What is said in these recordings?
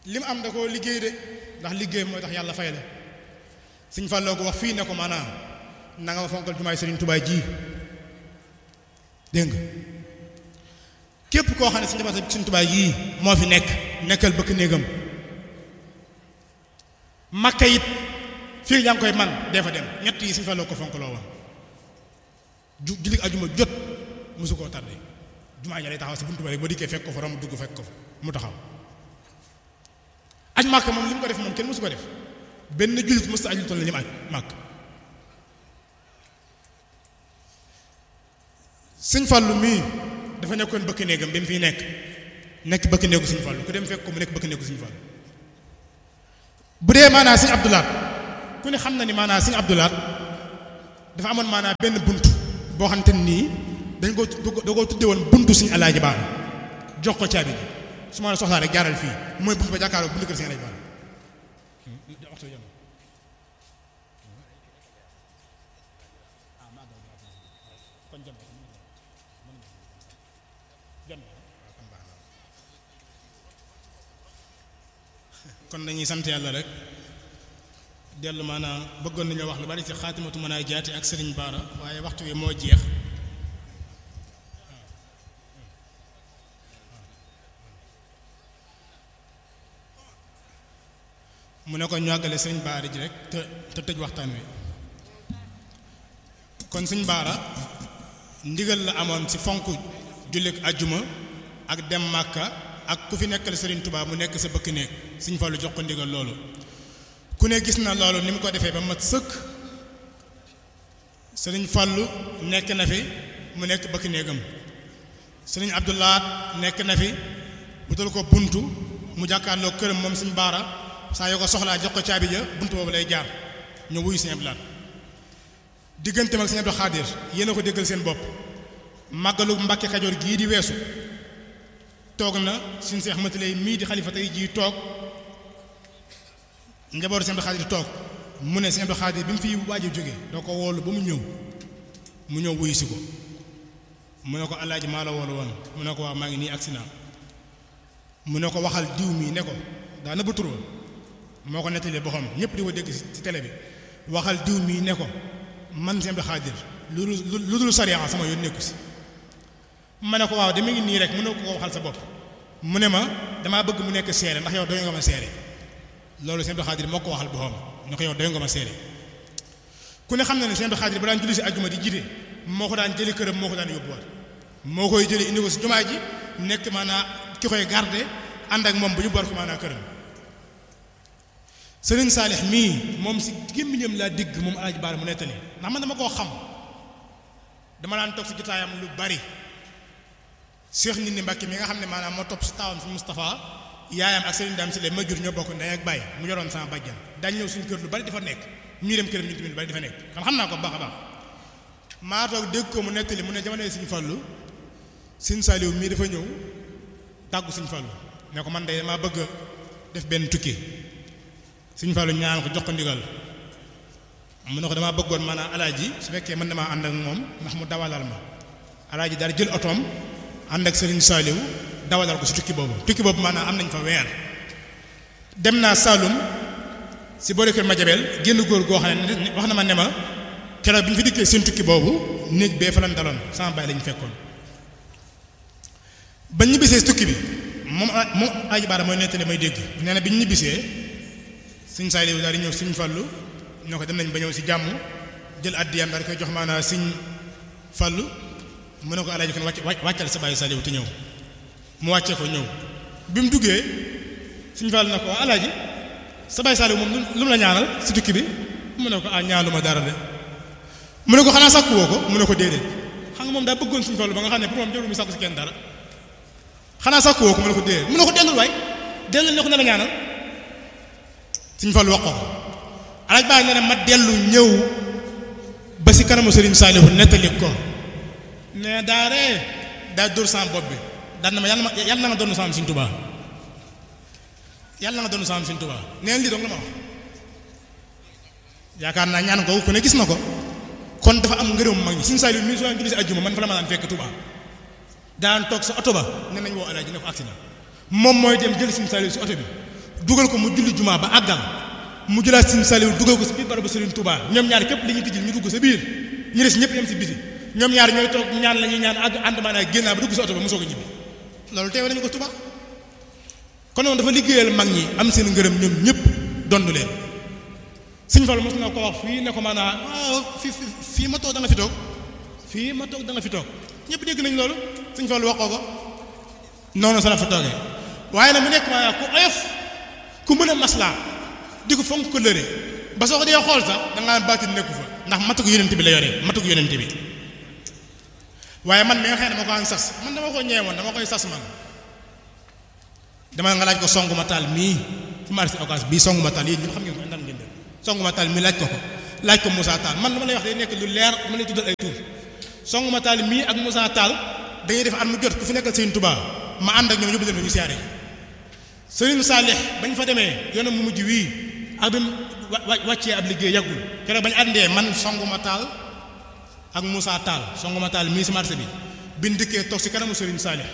li mu am da koo liggéey de ndax liggéey mooy tax yàlla fay la Sëñ Fallou ko wax fii ne ko maanaam na nga ma fonkal jumaay Sëriñ Tuubaa ji dégg nga képp koo xam ne si njaboot Sëriñ Tuubaa yii moo fi nekk nekkal bëkk néegam makka it fii yaa ngi koy man dee fa dem ñett yi Sëriñ Fallou ko fonkaloo woon ju julli ajuma jot mosu koo tardé jumaa ja lay taxaw si buntu ba rek ba dikkee fekk ko fa rom dugg fekk ko fa mu taxaw aj màkk moom li mu ko def moom kenn mosu ko def benn jullit mosu aj lu toll ni mu aj màkk sëñ Fallu mii dafa nekkoon bëkk néegam bi mu fiy nekk nekk bëkk néegu sëñ Fallu ku dem fekk ko mu nekk bëkk néegu sëñ Fallu bu dee maanaa sëñ Abdulaat ku ne xam na ni maanaa sëñ Abdulaat dafa amoon maanaa benn bunt boo xam te nii dañ ko da koo tudde woon buntu suñu alaaji baara jox ko caabi ji su ma la soxlaa rek jaaral fii mooy buntu ba jàkkaaroo buntu kër suñu alaaji baara kon dañuy sant yàlla rek dellu maanaam bëggoon nañoo wax lu bari ci xaatimatu mën a jaati ak sëriñ baara waaye waxtu wi moo jeex mu ne ko ñu àggale sëriñ baara ji rek te te tëj waxtaan wi kon sëriñ baara ndigal la amoon ci fonk jullit ajjuma ak dem màkka ak ku fi nekkal sëriñ Tuubaa mu nekk sa bëkk néeg sëriñ Fallu jox ko ndigal loolu ku ne gis na loolu ni mu ko defee ba mat sëkk sëriñ Fallu nekk na fi mu nekk bëkk néegam sëriñ Abdoulaat nekk na fi wutal ko buntu mu jàkkaarloo këram moom sëriñ baara saa yoo ko soxlaa jox ko caabi ja buntu boobu lay jaar ñu wuyu sëriñ Abdoulaat digganteem ak sëriñ Abdou Xaadir yéen a ko déggal seen bopp màggalu Mbàkke Kajoor gii di weesu toog na suñ Seex Mati Lay mii di xalifa tey jii toog njabootu sëñ Abdou Xaadir toog mu ne sëñ Abdou Xaadir bi mu fi waaj a jógee doo ko woolu ba mu ñëw mu ñëw wuyu si ko mu ne ko alaaji maa la woolu woon mu ne ko waaw maa ngi nii agsi naa mu ne ko waxal diw mii ne ko daa nëbb tur moo ko nettalee boppam ñëpp di ko dégg ci télé bi waxal diw mii ne ko man sëñ Abdou Xaadir lu lu dul sariya sama yoon nekku si ma ne ko waaw dama ngi nii rek mu ne ko waxal sa bopp mu ne ma damaa bëgg mu nekk seere ndax yow doy nga ma seere loolu sëñ Abdou Xaadir moo ko waxal boppam ne ko yow doy nga ma seere ku ne xam na ne sëñ Abdou Xaadir ba daan julli si ajjuma di jiite moo ko daan jëli këram moo ko daan yóbbuwaat moo koy jëli indi ko si jumaa ji nekk maanaa ki koy garde ànd ak moom bu ñu boor ko maanaa këram sëriñ Saalix mii moom si gémmiñam laa digg moom Alaaji Baara mu nettali ndax man dama koo xam dama daan toog si jotaayam lu bari Cheikh nit ni Mbàkke mi nga xam ne maanaam moo topp si taawam si Moustapha yaayam ak Serigne Dame si ma jur ñoo bokk ndey ak baay mu yoroon sama bàjjan daañu ñëw suñu kër lu bari dafa nekk ñuy dem këram ñu tamit lu bari dafa nekk kan xam naa ko baax a baax maa toog dégg ko mu nettali mu ne jamono Sëriñ Fallu Sëriñ Saaliw mii dafa ñëw tàggu Sëriñ Fallu ne ko man de damaa bëgg def benn tukki Sëriñ Fallu ñaan ko jox ko ndigal mu ne ko damaa bëggoon maanaam alaaji su fekkee mën na maa ànd ak moom ndax mu dawalal ma alaaji daal jël otoom ànd ak Serigne Saliou dawalal ko si tukki boobu tukki boobu maanaam am nañ fa weer dem naa Saloum si boole kër Madiabel génn góor goo xam ne wax na ma ne ma keroog bi ñu fi dikkee seen tukki boobu néeg bee fa lañ daloon sama baay lañu fekkoon. ba ñibbisee si tukki bi moom moom Aji Baara mooy nettali may dégg nee na bi ñu ñibbisee Serigne Saliou daal di ñëw Serigne Fallou ñoo ko dem nañ ba ñëw si jàmm jël addiyam daal di koy jox maanaam Serigne Fallou. mu ne ko alaaji kon wàcc wàccal sa bàyyi Saliou te ñëw mu wàccee ko ñëw bi mu duggee suñu Fall na ko alaaji sa bàyyi Saliou moom lu mu la ñaanal si tukki bi mu ne ko ah ñaanuma dara de mu ne ko xanaa sàkku woo ko mu ne ko déedéet xam nga moom daa bëggoon suñu Fall ba nga xam ne pour moom jarul mu sàkku si kenn dara xanaa sàkku woo ko mu ne ko déedéet mu ne ko dellul waay dellul ne ko ne la ñaanal suñu Fall wax ko ko alaaji bàyyi ne ne ma dellu ñëw ba si kanamu Serigne Saliou nettali ko ne daaree daa dóor sama bopp bi daan na ma yàlla ma yàlla na nga doon sama Sëriñ Tuubaa yàlla na nga doon sama Sëriñ Tuubaa neen lii dong la ma wax yaakaar naa ñaan ko ku ne gis na ko kon dafa am ngërëm mag ñi Sëriñ Saliou mi soo julli si ajjuma man fa la ma daan fekk Tuubaa daan toog sa oto ba ne nañ woo alaaji ne ko agsi na moom mooy dem jël Sëriñ Saliou si oto bi dugal ko mu julli jumaa ba àggal mu jëlaat Sëriñ Saliou dugal ko si biir barabu Sëriñ Touba ñoom ñaar képp li ñu tijjil ñu dugg sa biir ñu des ñëpp yem si biti ñoom ñaar ñooy toog ñaan la ñuy ñaan àgg ànd maanaam génnaa ba dugg si oto ba mosoo ko ñibbi loolu teewe nañu ko Touba kon noonu dafa liggéeyal mag ñi am seen ngërëm ñoom ñëpp dondu leen Sëriñ Fallu mos na ko wax fii ne ko maanaam fii fii ma toog da nga fi toog fii ma toog da nga fi toog ñëpp dégg nañ loolu Sëriñ Fallu waxoo ko noonu sa la fa toogee waaye nag mu nekk maanaam ku oyof ku mën a maslaa di ko fonk ko lëre ba soo ko dee xool sax da ngaa baatin nekku fa ndax matu ko yonent bi la yore matu ko yonent bi waaye man mi nga xam ne dama ko am sas man dama ko ñeewoon dama koy sas man dama nga laaj ko songuma taal mii ci marché occas bii songuma taal yéen ñëpp xam ngeen ko ndam ngeen def songuma taal mii laaj ko ko laaj ko Moussa Tall man dama lay wax day nekk lu leer dama lay tuddal ay tur songuma taal mii ak Moussa Tall dañuy def at mu jot ku fi nekkal Serigne Touba ma ànd ak ñoom yóbbu leen ñu siyaare Serigne Salih bañ fa demee yoonam mu mujj wii ak bi wàccee ab liggéey yàggul keroog bañ àndee man songuma taal ak Moussa Tall songuma taal mii si marché bi biñ dikkee toog si kanamu Serigne Salih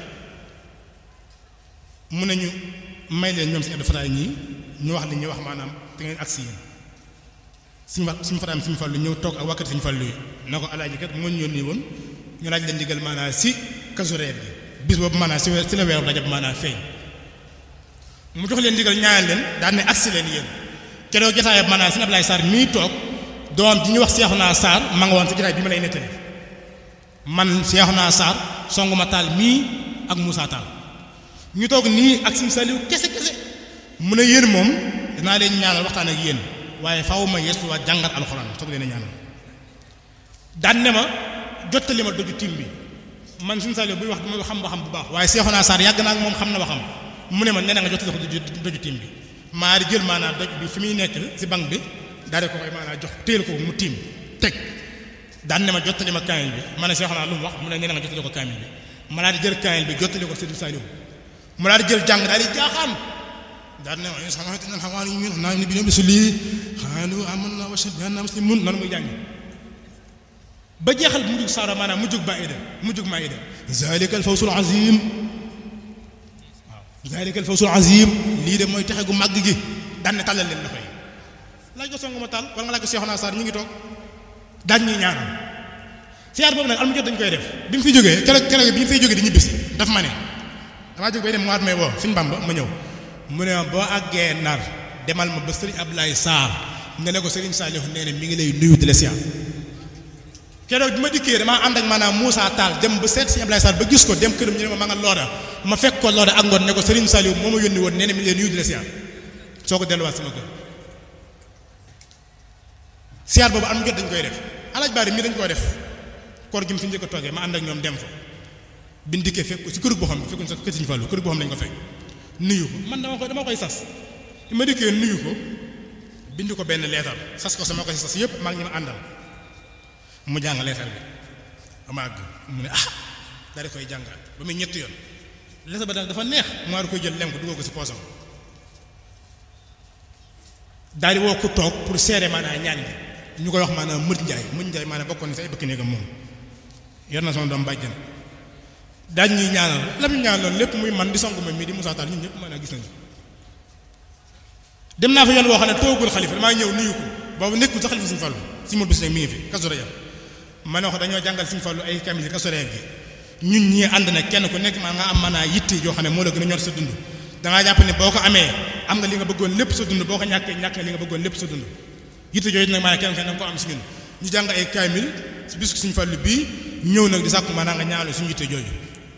mu ne ñu may leen ñoom si Abdou Fatah ñii ñu wax li ñuy wax maanaam te ngeen agsi yéen suñu wax suñu fataam suñu fàllu ñëw toog ak wàkkati suñu fàllu yi na ko alaaji kat moo ñu yónni woon ñu laaj leen digal maanaam si kasu reer bi bis boobu maanaam si si la weeru rajab maanaam feeñ mu jox leen digal ñaanal leen daan ne agsi leen yéen keroog jotaayam maanaam si Ablaye Sarr mii toog doom ji ñu wax Seexuna Sarr ma nga woon si jotaay bi ma lay nettali man Seexuna Sarr songuma taal mii ak Moussa Tall ñu toog nii ak Sëriñ Saliou kese kese mu ne yéen moom dinaa leen ñaanal waxtaan ak yéen waaye faaw ma yeesuwaat jàngat alxuraan soog leen a ñaanal daan ne ma jottali ma doju tim bi man Sëriñ Saliou buy wax dama xam ba xam bu baax waaye Seexuna Sarr yàgg naa ak moom xam na waxam mu ne ma nee na nga jottali ko doju tim bi maa di jël maanaam doj bi fi muy nekk si bank bi daal di ko koy maanaam jox téel ko mu tiim teg daan ne ma jottali ma kaamil bi ma ne Seexuna lu mu wax mu ne nee na nga jottali ko kaamil bi ma daal di jël kaamil bi jottali ko Sëriñ Saliou mu daal di jël jàng daal di jaaxaan daal ne ma in sama'tum al-hawaariyyuuna nahnu bi rusuli qaalu aamanna wa ashhadu bi annaa muslimuun noonu muy jàng ba jeexal mujjug saara maanaam mujjug Maa'ida mujjug Maa'ida zaalika al-fawzul aziim waaw zaalika al-fawzul aziim lii de mooy texe gu màgg gi daan ne tàllal leen loxo yi laaj ko songu ma tàll wala nga laaj ko Seexuna Saar ñu ngi toog daañ ñuy ñaanal siyaar boobu nag al mu jot dañ koy def bi mu fi jógee keroog keroog bi ñu fay jógee di ñibbisi daf ma ne damaa jóg bay dem mu waat may woo suñ Bamba ma ñëw mu ne boo àggee nar demal ma ba sëriñ Ablaye Sarr nga ne ko sëriñ Saliou nee na mi ngi lay nuyu di la siyaar keroog bi ma dikkee damaa ànd ak maanaam Moussa Tall dem ba seet sëriñ Ablaye Sarr ba gis ko dem këram ñu ne ma ma nga looda ma fekk ko looda ak ngoon ne ko sëriñ Saliou moo ma yónni woon nee na mi ngi lay nuyu di la siyaar soo ko delluwaat sama kër siyaar boobu am jot dañ koy def alaaj baari mii dañ koy def koor gi mu fi njëkk a toogee ma ànd ak ñoom dem fa biñ dikkee fekk ko ci kër boo xam ne fekkuñ sax kër Sëriñ Fallu kër boo xam ne lañ ko fekk nuyu ko man dama koy dama koy sas bi ma dikkee nuyu ko bind ko benn leetar sas ko sama ko sas yëpp maa ngi ñu ma àndal mu jàng leetar bi ama àgg mu ne ah daal di koy jàngaat ba muy ñetti yoon leetar ba daal dafa neex mu war koy jël lem ko dugal ko si poosam daal di woo ku toog pour seere maanaam ñaan gi ñu koy wax maanaam mët njaay mët njaay maanaam bokkoon si ay bëkk néegam moom yor na sama doom bàjjan daañ ñuy ñaanal lam ñu ñaanal lépp muy man di sonk ma mii di Moussa Tall ñun ñëpp maanaam gis nañu dem naa fa yoon woo xam ne toogul xalifa damaa ñëw nuyu ko boobu nekkul sa xalifa suñu fallu si mul bis nag mi ngi fi kasu rajab ma ne wax dañoo jàngal suñu fallu ay kamil kasu rajab gi ñun ñii ànd na kenn ku nekk maa nga am maanaa yitte yoo xam ne moo la gën a ñor sa dund dangaa jàpp ne boo ko amee am nga li nga bëggoon lépp sa dund boo ko ñàkkee ñàkk nga li nga bëggoon lépp sa dund yitte yooyu nag maanaam kenn ku ne danga ko am si ñun ñu jàng ay kamil si bisu suñu fallu bii ñëw nag di sàkku maanaam nga ñaanal suñu yitte jooju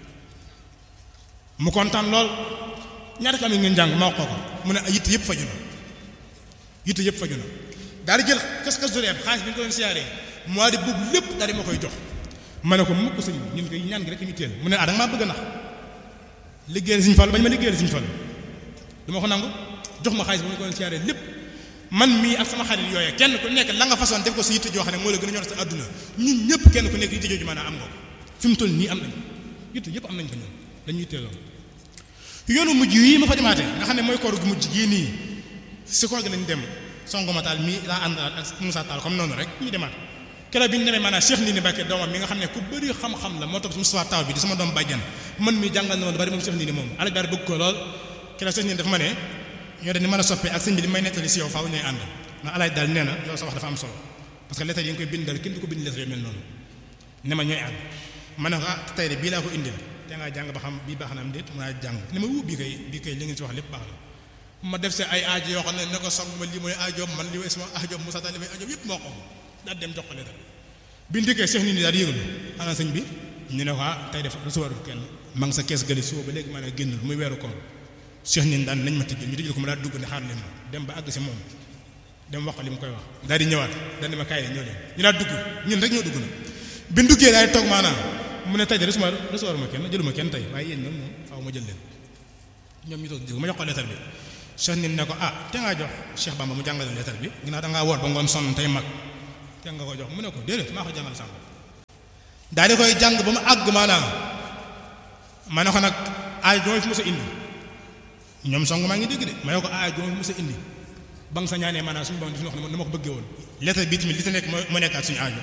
mu kontaan lool ñaata kamil ngeen jàng ma wax ko ko mu ne yitte yëpp faju na yitte yëpp faju na daal di jël kas kas doreeb xaalis bi ñu ko doon siyaaree mois de boobu lépp daal di ma koy jox ma ne ko mukk sëñ ñun koy ñaan gi rek ñu teel mu ne ah da nga maa bëgg a nax liggéeyal Sëñ Fallu bañ ma liggéeyal Sëñ Fallu du ma ko nangu jox ma xaalis bi ñu ko doon siyaaree lépp man mii ak sama xarit yooyee kenn ku nekk la nga façon def ko si yitte joo xam ne moo la gën a ñor sa àdduna ñun ñëpp kenn ku nekk yitte jooju maanaam am nga ko fi mu toll nii am nañ yitte yëpp am nañ ko ñun dañuy teeloon yoonu mujj yi ma fa demaatee nga xam ne mooy koor gu mujj gii nii si koor gi lañ dem songoma taal mii laa ànd ak Moussa Tall comme noonu rek ñu demaat keroog bi ñu demee maanaam Cheikh Ndindi Mbacke doomam mi nga xam ne ku bëri xam-xam la moo topp si Moustapha Taw bi di sama doom bàjjan man mii jàngal na ma lu bari moom Cheikh Ndindi moom alaj bari bëgg ko lool keroog Cheikh Ndindi dafa ma ne ñoo de ni mën a soppee ak sëñ bi li may nettali si yow faaw ñooy ànd ndax alaaj daal nee na yow sa wax dafa am solo parce que lettre yi nga koy bindal kenn du ko bind lettre yu mel noonu ne ma ñooy ànd ma ne ko ah tey de bii laa ko indil te ngaa jàng ba xam bii baax na am déet mu naa jàng ne ma wuu bii kay bii kay li ngeen si wax lépp baax na ma def see ay aajo yoo xam ne ne ko song ma lii mooy aajoom man li mooy sama aajoom Moussa Tall li mooy aajoom yëpp moo ko daal dem jox ko lettre bi bi ndikkee Cheikh nit ñi daal di yëgalu ana sëñ bi ñu ne ko ah tey def recevoir kenn ma ngi sa kees gëli suba ba léegi maanaam génnul muy weeru koor Cheikh nit daan nañ ma tëjee ñu tëjee ko ma daal dugg ne xaar leen ma dem ba àgg si moom dem wax ko li mu koy wax daal di ñëwaat daal di ma kaay leen ñëw leen ñu daal dugg ñun rek ñoo dugg na bi duggee daal di toog maanaam mu ne tey de recevoir recevoir ma kenn jëluma kenn tey waaye yéen ñoom moom faaw ma jël leen ñoom ñu toog dégg ma jox ko lettre bi Cheikh nit ne ko ah te ngaa jox Cheikh Bamba mu jàngale lettre bi ginnaaw da ngaa woor ba ngoon sonn tey mag te nga ko jox mu ne ko déedéet maa ko jàngal sànq daal di koy jàng ba mu àgg maanaam ma ne ko nag aay jooy fi mu sa indi ñoom song maa ngi dégg de ma ne ko aay jooy fi mu sa indi ba nga sa ñaanee maanaam suñu borom daf ñu wax ne ma ko bëggee woon lettre bi tamit li ta nekk moo nekkaat suñu aajo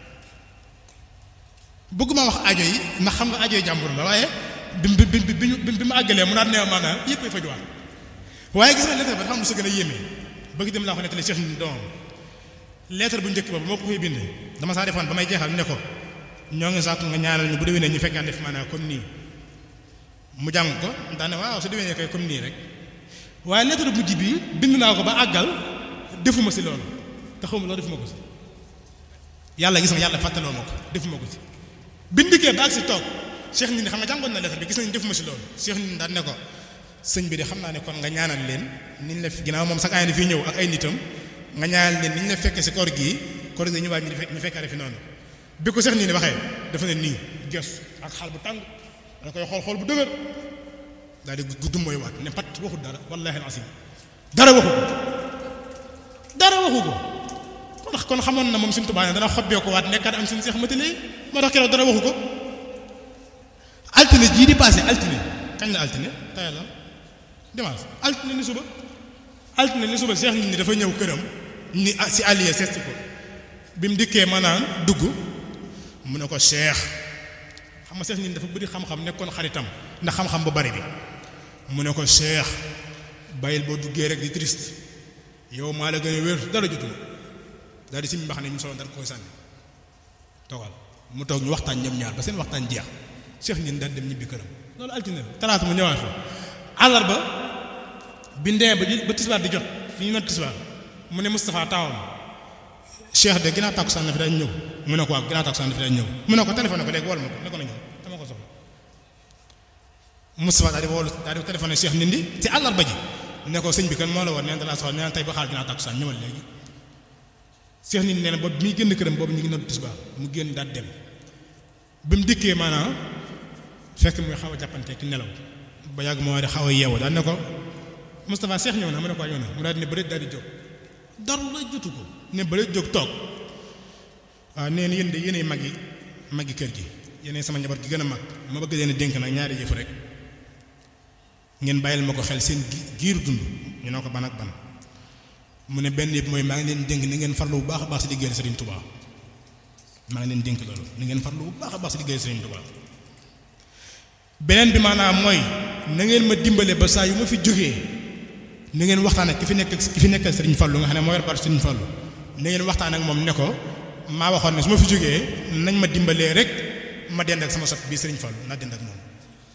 bëgguma wax aajo yi ndax xam nga aajo yi jàmbur la waaye bi bi bi bi bi ma àggalee mu naat ne maanaam yëpp ay fajuwaat waaye gis nga lettre ba dafa am lu sa gën a yéeme bëgg dem laa ko nettali Cheikh ni doomam lettre bu njëkk ba ba moo ko koy bind dama saa defoon ba may jeexal ne ko ñoo ngi sàkku nga ñaanal ñu bu déwénee ñu fekkaan def maanaam comme nii mu jàng ko daane waaw su déwénee kay comme nii rek waaye lettre bu mujj bi bind naa ko ba àggal defuma si loolu te xawma loolu defuma ko si yàlla gis nga yàlla fàttaloo ma ko defuma ko si bindikee ba ak si toog cheikh ni xam nga jàngoon na lettre bi gis nañ defuma si loolu cheikh ni daan ne ko sëñ bi de xam naa ne kon nga ñaanal leen niñ la ginnaaw moom sax ay na fii ñëw ak ay nitam nga ñaanal leen niñ la fekkee si koor gii koor gi ñu waaj ñu fekkaare fi noonu bi ko cheikh nii ni waxee dafa ne nii gestu ak xaal bu tàng da koy xool xool bu dëgër daal di gudd mooy waat ne pat waxul dara wallahi alasim dara waxu ko dara waxu ko kon kon xamoon na moom suñu tubaab ne dana xobbee ko waat nekkaat am suñu seex matale moo tax keroog dara waxu ko altine jii di passé altine kañ la altine tey la dimanche altine ni suba altine ni suba seex nit ñi dafa ñëw këram ni si allié seet ko bi mu dikkee maanaam dugg mu ne ko seex xam nga seex nit ñi dafa bëri xam-xam nekkoon xaritam ndax xam-xam bu bari bi mu ne ko seex bàyyil boo duggee rek di triste yow maa la gën a wér dara jotuma daal di si mbax ne ñu solo dara koy sànni toogal mu toog ñu waxtaan ñoom ñaar ba seen waxtaan jeex seex ñin daal dem ñibbi këram loolu altine la talaata mu ñëwaat fa àllarba bi ndee ba ba tisbaar di jot fi ñu noot tisbaar mu ne Moustapha taawam cheikh de ginnaaw tàkkusaan na fi dañ ñëw mu ne ko waaw ginnaaw tàkkusaan na fi dañ ñëw mu ne ko téléphone ko léegi wol ma ko ne ko na ñëw dama ko soxla Moustapha daal di wolu daal di téléphoné cheikh nindi ci àllarba ji ne ko sëñ bi kan moo la war nee na dalaa soxla nee na tey ba xaar ginnaaw tàkkusaan ñëwal léegi cheikh nindi nee na boobu mi ngi génn këram boobu ñu ngi noot tisbaar mu génn daal dem bi mu dikkee maanaam fekk muy xaw a jàppante ki nelaw ba yàgg moo di xaw a yeewu daal ne ko Moustapha Cheikh ñëw na mu ne ko ñëw na mu daal di ne bëreet daal di jóg dara la jotu ko ne bëreet jóg toog waaw nee na yéen de yéenay mag yi mag yi kër gi yéenay sama njaboot gi gën a mag ma bëgg leen a dénk nag ñaari yëf rek ngeen bàyyil ma ko xel seen giiru dund ñu ne ko ban ak ban mu ne benn yëpp mooy maa ngi leen dénk ni ngeen farlu bu baax a baax si liggéeyal Serigne Touba maa ngi leen dénk loolu ni ngeen farlu bu baax a baax si liggéeyal Serigne Touba beneen bi maanaam mooy na ngeen ma dimbale ba saa yu ma fi jógee na ngeen waxtaan ak ki fi nekk ki fi nekkal Serigne Fallou nga xam ne moo yor baatu Serigne Fallou na ngeen waxtaan ak moom ne ko maa waxoon ne su ma fi jógee nañ ma dimbalee rek ma dend ak sama sot bii Serigne Fallou naa dend ak moom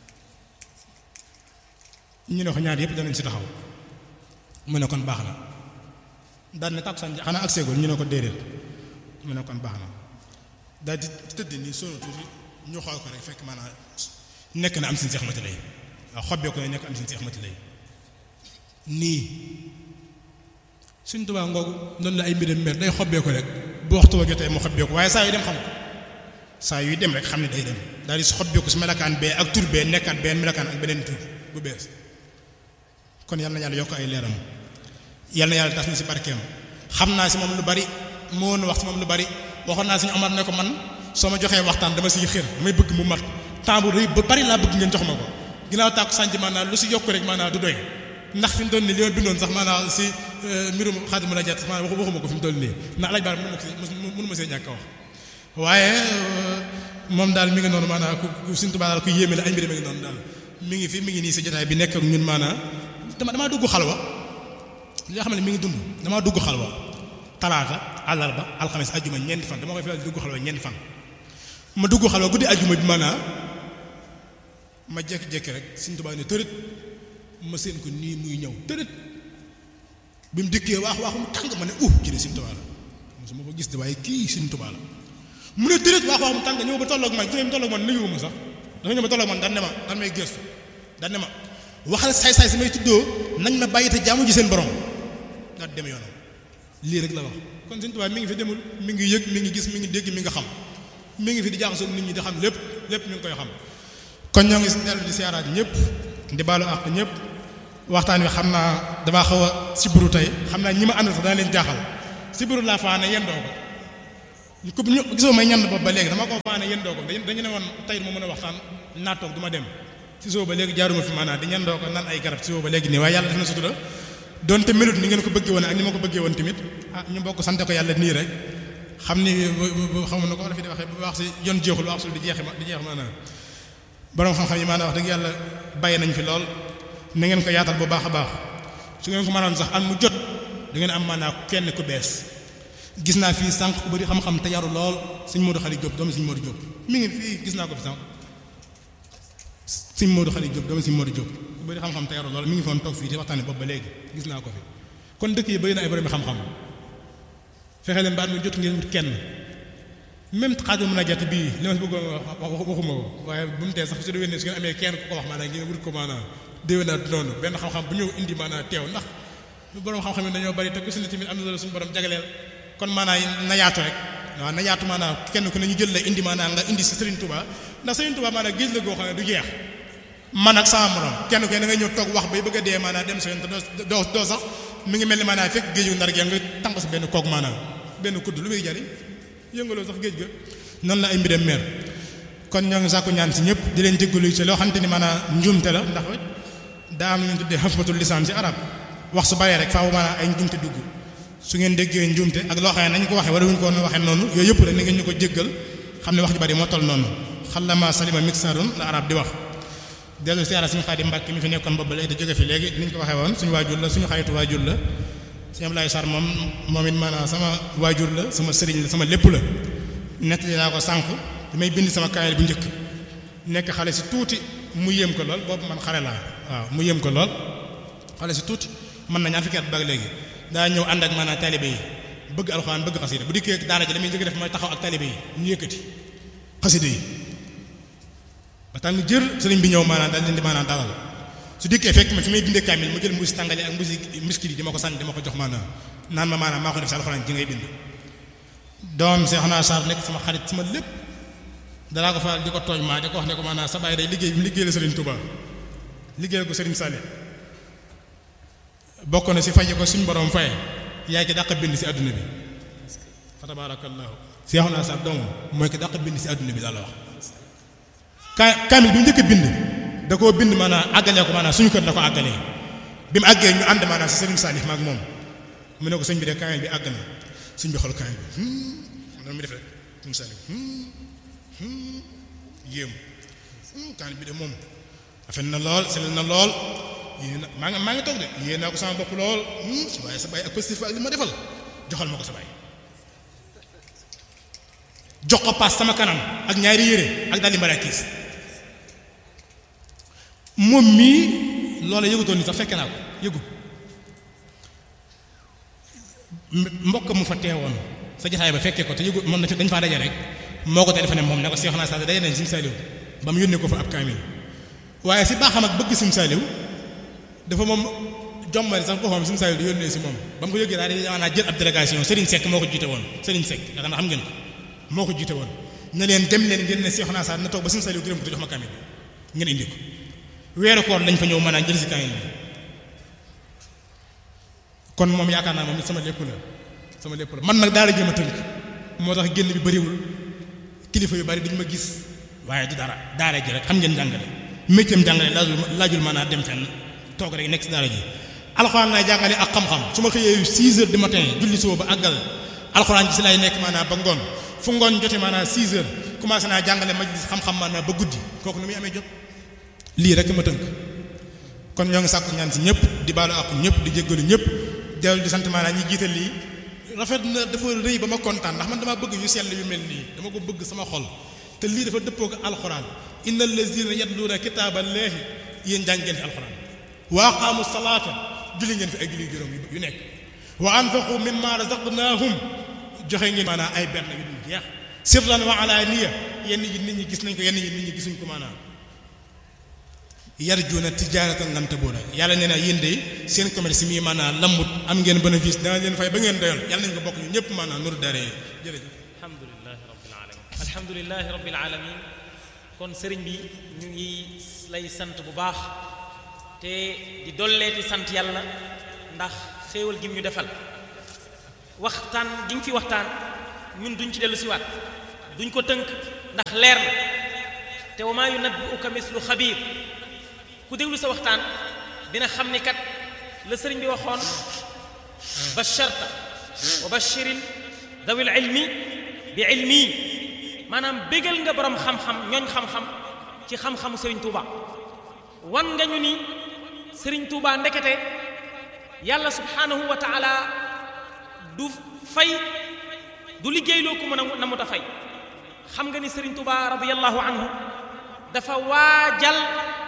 ñu ne ko ñaar yëpp danañ si taxaw mu ne kon baax na daal ne tàkkusaan ji xanaa ak seegul ñu ne ko déedéet mu ne kon baax na daal di tëdd nii sonu tuuti ñu xool ko rek fekk maanaam nekk na am suñu seex mati lay waaw xobbee ko ne nekk am suñu seex mati lay nii suñ tubaab ngoogu noonu la ay mbiram mer day xobbee ko rek bu waxtu wa jotee mu xobbee ko waaye saa yu dem xam ko saa yuy dem rek xam ne day dem daal di si xobbee ko si melakaan bee ak tur bee nekkaat benn melakaan ak beneen tur bu bees kon yal na yàlla yokk ay leeram yal na yàlla tas na si barkeem xam naa si moom lu bari moo woon wax si moom lu bari waxoon naa suñu Omar ne ko man soo ma joxee waxtaan dama siy xër damay bëgg mu mat temps bu rëy ba bari laa bëgg ngeen jox ma ko ginnaaw tàkku sànc maanaam lu si yokk rek maanaam du doy ndax fi mu toll nii li ma bindoon sax maanaam si mbirum Xaadimu la jat maanaam waxuma ko fi mu toll nii ndax alaaj baar mënu ma ko mënu ma see ñàkk a wax waaye moom daal mi ngi noonu maanaam ku Sëriñ Tuubaa daal ku yéeme la ay mbir mi ngi noonu daal mi ngi fi mi ngi nii si jotaay bi nekk ak ñun maanaam dama damaa dugg xalwa li nga xam ne mi ngi dund damaa dugg xalwa talaata àllarba alxames ajjuma ñeenti fan dama koy faral dugg xalwa ñeenti fan ma dugg xalwa guddi ajjuma bi maanaa ma jékki-jékki rek Sëriñ Tuubaa ne tërët ma seen ko nii muy ñëw tërët bi mu dikkee waax waax mu tàng ma ne uh kii de Sëriñ Tuubaa la mosuma ko gis de waaye kii Sëriñ Tuubaa la mu ne tërët waax waax mu tàng ñëw ba tolloog man fi mu tolloog man nuyu ma sax dafa ñëw ba tolloog man daan ne ma daan may gëstu daan ne ma waxal saay-saay si may tuddoo nañ ma bàyyi te jaamu ji seen borom daal dem yoonam lii rek la wax kon Sëriñ Tuubaa mi ngi fi demul mi ngi yëg mi ngi gis mi ngi dégg mi nga xam mi ngi fi di jaaxasoo nit ñi di xam lépp lépp mi ngi koy xam kon ñoo ngi dellu di siyaaraat ñëpp di baalu àq ñëpp waxtaan wi xam naa damaa xaw a sibbiru tey xam naa ñi ma àndal sax dana leen jaaxal sibbiru laa faane yendoo ko ñu gisoo may ñand boobu ba léegi dama ko faane yendoo ko dañu ne woon tey mu mën a waxtaan naa toog du ma dem si soo ba léegi jaaruma fi maanaam di ñandoo ko nan ay garab si soo ba léegi nii waaye yàlla def na sutura donte melut ni ngeen ko bëggee woon ak ni ma ko bëggee woon tamit ah ñu bokk sante ko yàlla nii rek xam ni xam na ko la fi di waxee bu wax si yoon jeexul wax sul di jeexe ma di jeex maanaam borom xam-xam yi maanaam wax dëgg yàlla bàyyi nañ fi lool na ngeen ko yaatal bu baax a baax su ngeen ko mënoon sax am mu jot da ngeen am maanaam kenn ku bees gis naa fii sànq ku bëri xam-xam te yaru lool sëñ Modou Khali Diop doomu sëñ Modou Diop mi ngi fii gis naa ko fi sànq sëñ Modou Khali Diop doomu sëñ Modou Diop ku bëri xam-xam te yaru lool mi ngi foon toog fii di waxtaane boobu ba léegi gis naa ko fi kon dëkk yi bëri na ay borom xam-xam fexe leen baat mu jot ngeen wut kenn même xaajal mën a jàtt bii li ma si bëggoon wax waxuma ko waaye bu mu tee sax su déwénee su ngeen amee kenn ku ko wax maanaam ngeen wut ko maanaam déwénaat noonu benn xam-xam bu ñëw indi maanaam teew ndax borom xam-xam yi dañoo bari te ku si ne tamit am na loolu suñu borom jagleel kon maanaam na yaatu rek waaw na yaatu maanaam kenn ku ne ñu jël la indi maanaam nga indi si Serigne Touba ndax Serigne Touba maanaam géej la goo xam ne du jeex man ak sama morom kenn ku ne da ngay ñëw toog wax bay bëgg a dee maanaam dem sa yoon te doo doo sax mi ngi mel ni maanaam fekk géeju ndar gi nga tànq si benn koog maanaam benn kudd lu muy jariñ yëngaloo sax géej ga noonu la ay mbiram meer kon ñoo ngi sàkku ñaan si ñëpp di leen jéggalu ci loo xamante ni maanaam njuumte la ndax daa am lu ñu tuddee xafmatul lisaan ci arab wax su baree rek faaw maanaam ay njuumte dugg su ngeen déggee njuumte ak loo xam ne nañu ko waxee wala wuñu ko woon waxee noonu yooyu yëpp rek ni ngeen ñu ko jéggal xam ne wax ju bari moo toll noonu xalama salima mixarun la arab di wax dellu siyaara suñu xaadi Mbàkke mi fi nekkoon boobu léegi da jóge fi léegi ni ñu ko waxee woon suñu waajur la suñu xaritu waajur la sëñ Ablaye Sarr moom moom it maanaam sama waajur la sama sëriñ la sama lépp la nettali naa ko sànq damay bind sama kaayal bu njëkk nekk xale si tuuti mu yéem ko lool boobu man xale laa waaw mu yéem ko lool xale si tuuti mën na ñaar fukki at ba léegi daa ñëw ànd ak maanaam taalibe yi bëgg alxuraan bëgg xasida bu dikkee daara ji damay njëkk def mooy taxaw ak taalibe yi ñu yëkkati xasida yi ba tax jër sëriñ bi ñëw maanaam daal leen di maanaam dalal su dikkee fekk ma fi may bindee kaamil mu jël mbuusi tàngale ak mbuusi miskit yi di ma ko sànni di ma ko jox maanaam naan ma maanaam maa ko def si alxuraan ji ngay bind doom Seex naa Sarr nekk sama xarit sama lépp danaa ko faral di ko tooñ maa di ko wax ne ko maanaam sa baay day liggéey bi liggéey la Sëriñ Touba liggéey ko Sëriñ Saliou bokk na si faje ko suñ borom faye yaay ki dàq bind si àdduna bi fa tabaarakallaahu Seex naa Sarr doomam mooy ki dàq bind si àdduna bi daal la wax ka kaamil bi njëkk bind da koo bind maanaam àggalee ko maanaam suñu kër la ko àggalee bi mu àggee ñu ànd maanaam si Sëriñ Saliou maag moom mu ne ko sëñ bi de kaamil bi àgg na sëñ bi xool kaamil bi noonu mi def rek Sëriñ Saliou yéem kaamil bi de moom rafet na lool sell na lool yéen maa ngi maa ngi toog de yéen naa ko sama bopp lool waaye sa baay ak positif ak li ma defal joxal ma ko sa baay jox ko paas sama kanam ak ñaari yére ak daal di marakiis moom mii loola yëgutoon ni sax fekke naa ko yëgu mbokk mu fa teewoon sa jotaay ba fekkee ko te yëgu moom dañ faa daje rek moo ko téléphoné moom ne ko Seex naa Saaliw daje nañ Sëriñ Saaliw ba mu yónnee ko fa ab kaamil waaye si baaxam ak bëgg Sëriñ Saaliw dafa moom jombari sax boppam Sëriñ Saaliw di yónnee si moom ba mu ko yëgee daal di maanaam jël ab délégation Serigne Seck moo ko jiite woon Serigne Seck yaakaar naa xam ngeen ko moo ko jiite woon ne leen dem leen ngeen ne Seex naa Saaliw na toog ba Sëriñ Saaliw gërëm ko te jox ma kaamil bi ngeen indi ko weeru koor lañ fa ñëw maanaam jël si kaamil bi kon moom yaakaar naa moom sama lépp la sama lépp la man nag daal di jéem a tënk moo tax génn bi bëriwul kilifa yu bari duñ ma gis waaye du dara daara ji rek xam ngeen jàngale métier jàngale laajul laajul maanaam dem fenn toog rek nekk si daara ji alxuraan lay jàngale ak xam-xam su ma xëyee 6 heures du matin julli suba ba àggal alxuraan ji si lay nekk maanaam ba ngoon fu ngoon jotee maanaam 6 heures commencé naa jàngale majlis xam-xam maanaam ba guddi kooku nu muy amee jot lii rek ma tënk kon ñoo ngi sàkku ñaan si ñëpp di baalu àqu ñëpp di jéggalu ñëpp dellu di sant maanaam ñi jiital lii rafet na dafa rëy ba ma kontaan ndax man dama bëgg yu sell yu mel nii dama ko bëgg sama xol te lii dafa dëppoo ko alxuraan inna allazina yatluuna kitaaballahi yéen jàng ngeen fi alxuraan wa aqaamu salaata julli ngeen fi ay julli juróom yu nekk wa anfaqu mimma razaqnaahum joxe ngeen maanaam ay benn yu dul jeex sirran wa alaaniya yenn yi nit ñi gis nañ ko yenn yi nit ñi gisuñ ko maanaam yarjuuna tijaaratan lan tabuura yàlla nee na yéen de seen commerce mi maanaam lambut am ngeen bénéfice dana leen fay ba ngeen doyal yàlla nañ ko bokk ñu ñëpp maanaam nuru dare jërëjëf alhamdulilahi rabbil alamin alhamdulilahi rabbil alamin kon sëriñ bi ñu ngi lay sant bu baax te di dolleeti sant yàlla ndax xéewal gi ñu defal waxtaan gi nga fi waxtaan ñun duñ ci dellu siwaat duñ ko tënk ndax leer na te wa maa yunabbi'uka mislu xabiir ku déglu sa waxtaan dina xam ni kat la sëriñ bi waxoon basharta wa bashiril dawil ilmi bi ilmi maanaam bégal nga borom xam-xam ñooñ xam-xam ci xam-xamu sëriñ Touba wan nga ñu ni sëriñ Touba ndekete yàlla subhanahu wa taala du fay du liggéeyloo ku mën a na mu ta fay xam nga ni sëriñ Touba radiyallahu anhu dafa waajal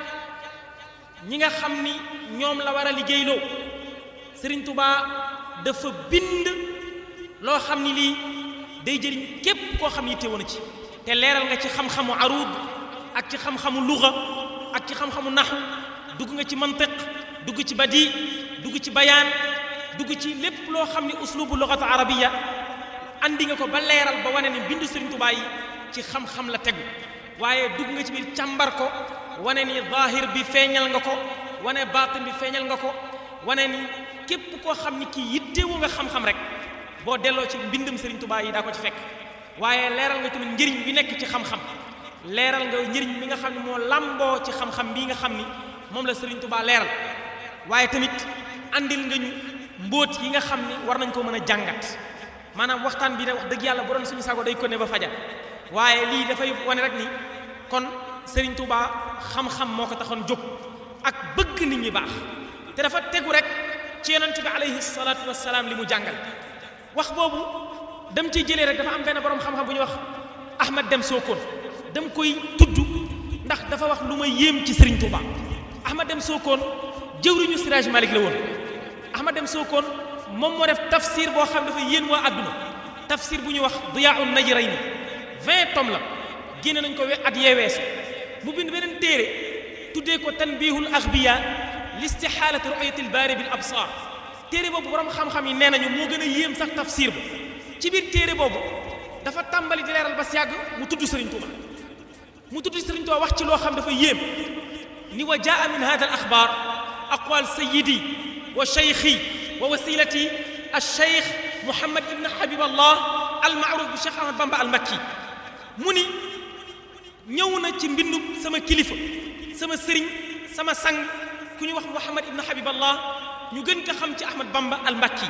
ñi nga xam ni ñoom la war a liggéeyloo sëriñ Touba dafa bind loo xam ni lii day jëriñ képp koo xam ni teewoon na ci te leeral nga ci xam-xamu aruud ak ci xam-xamu luga ak ci xam-xamu naxu dugg nga ci mantiq dugg ci badi dugg ci bayaan dugg ci lépp loo xam ni uslubu lugatu arabiya andi nga ko ba leeral ba wane ni bindu Sëriñ Tuubaa yi ci xam-xam la tegu waaye dugg nga ci biir càmbar ko wane ni zahir bi feeñal nga ko wane baatin bi feeñal nga ko wane ni képp koo xam ni kii yittewu nga xam-xam rek boo delloo ci mbindum Sëriñ Tuubaa yi daa ko ci fekk waaye leeral nga tamit njëriñ bi nekk ci xam-xam leeral nga njëriñ bi nga xam ne moo làmboo ci xam-xam bii nga xam ni moom la Sëriñ Tuubaa leeral waaye tamit andil nga ñu mbóot yi nga xam ni war nañ ko mën a jàngat maanaam waxtaan bi de wax dëgg yàlla bu doon suñu sago day ko ne ba fajar waaye lii dafay wane rek ni kon Sëriñ Tuubaa xam-xam moo ko taxoon jóg ak bëgg nit ñi baax te dafa tegu rek ci yonent bi alayhi salaatu wassalaam li mu jàngal wax boobu dem ciy jëlee rek dafa am benn borom xam-xam bu ñuy wax Ahmad Dem Sokone dem koy tudd ndax dafa wax lu ma yéem ci Serigne Touba Ahmad Dem Sokone jëwriñu Siraj Malik la woon Ahmad Dem Sokone moom moo def tafsir boo xam dafa yéen waa àdduna tafsir bu ñuy wax Diyaa'un Najrayni vingt tomes la génne nañ ko we at yee weesu mu bind beneen téere tuddee ko tanbihul axbiya listihaalati ru'yati albaari bil absaar téere boobu borom xam-xam yi nee nañu moo gën a yéem sax tafsir ba ci biir téere boobu dafa tàmbali di leeral ba si yàgg mu tudd Serigne Touba mu tudd Serigne Touba wax ci loo xam dafa yéem ni wa jaa min hada al axbaar aqwal sayidi wa cheikhi wa wasilati al cheikh Mouhamad ibn Habib Allah al maaruf bi Cheikh Ahmad Bamba al Makki mu ni ñëw na ci mbindum sama kilifa sama sëriñ sama sang ku ñu wax Mouhamad ibn Habib Allah ñu gën ko xam ci Ahmad Bamba al Makki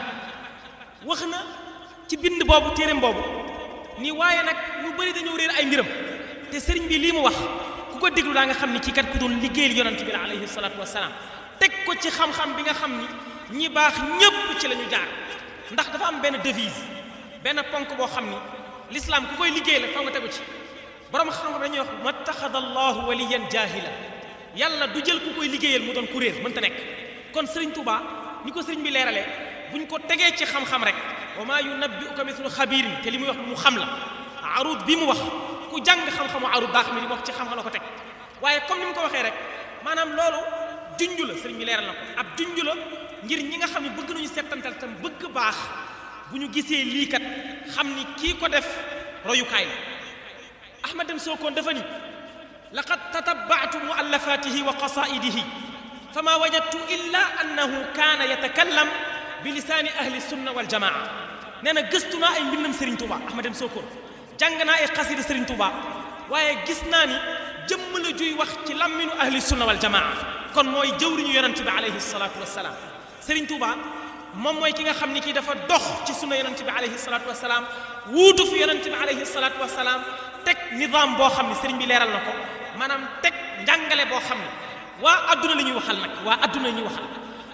wax na ci bind boobu téereem boobu ni waaye nag ñu bëri dañoo réer ay mbiram te sëriñ bi lii mu wax ku ko déglu daa nga xam ni kii kat ku doon liggéeyal yonante bi la alayhi salaatu wasalaam teg ko ci xam-xam bi nga xam ni ñi baax ñépp ci la ñu jaar ndax dafa am benn devise benn ponk boo xam ni l'islam ku koy liggéey la fa nga tegu ci borom xam-xam dañuy wax mattaxada allahu waliyan jahila yàlla du jël ku koy liggéeyal mu doon ku réer mënta nekk kon sëriñ Touba ni ko sëriñ bi leeralee buñ ko tegee ci xam-xam rek wa maa yunabbi'uka mithlu xabiirin te li muy wax lu mu xam la arut bi mu wax ku jàng xam-xamu arut daa xam ne li mu wax ci xam-xam la ko teg waaye comme ni mu ko waxee rek maanaam loolu junj la sëriñ bi leeral na ko ab junj la ngir ñi nga xam ne bëgg nañu settantal tam bëgg baax bu ñu gisee lii kat xam ni kii ko def royukaay la Ahmad Dem Sokone dafa ni laqad tatabbaatu muallafatihi wa qasaidihi fama wajadtu illa annahu kaana yatakallam bi lisaani ahli sunna wal jamaa nee na gëstu naa ay mbindam Serigne Touba Ahmad Dem Sokone jàng naa ay xasida Serigne Touba waaye gis naa ni jëmm la juy wax ci lamminu ahli sunna wal jamaa kon mooy jëwriñu yonent bi alayhi salaatu wassalaam Serigne Touba moom mooy ki nga xam ni kii dafa dox ci sunna yonent bi alayhi salaatu wassalaam wuutu fi yonent bi alayhi salaatu wassalaam teg nizaam boo xam ne Serigne bi leeral na ko maanaam teg njàngale boo xam ne waa adduna la ñuy waxal nag waa adduna la ñuy waxal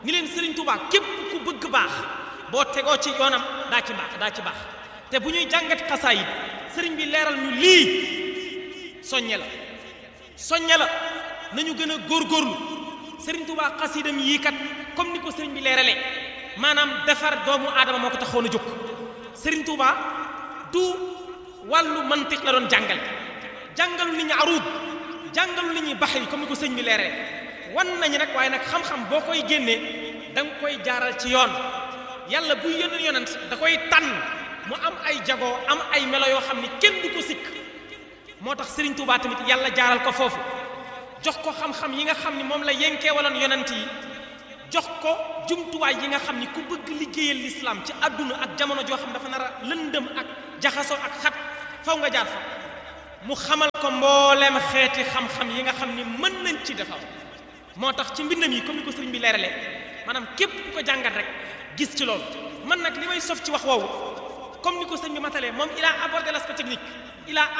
ni leen Serigne Touba képp ku bëgg baax boo tegoo ci yoonam daa ci baax daa ci baax te bu ñuy jàngat xasaayid Serigne bi leeral ñu lii soññe la soññe la nañu gën a góorgóorlu Serigne Touba xasidam yii kat comme ni ko Serigne bi leeralee maanaam defar doomu aadama moo ko taxoon a jóg Serigne Touba du wàllu mantiq la doon jàngal jàngalu nit ñi aruud jàngalu nit ñi bax yi comme ni ko sëñ bi leeralee wan nañu nag waaye nag xam-xam boo koy génnee da nga koy jaaral ci yoon yàlla buy yónnee yonent da koy tànn mu am ay jagoo am ay melo yoo xam ni kenn du ko sikk moo tax Serigne Touba tamit yàlla jaaral ko foofu jox ko xam-xam yi nga xam ni moom la yenkee waloon yonent yi jox ko jumtuwaay yi nga xam ni ku bëgg liggéeyal lislaam ci àdduna ak jamono joo xam dafa nar a lëndëm ak jaxasoo ak xat faw nga jaar fa mu xamal ko mbooleem xeeti xam-xam yi nga xam ni mën nañ ci defar moo tax ci mbindam yi comme ni ko sëriñ bi leeralee maanaam képp ku ko jàngat rek gis ci loolu man nag li may sof ci wax woowu comme ni ko sëriñ bi matalee moom il a abordé l'aspect technique il a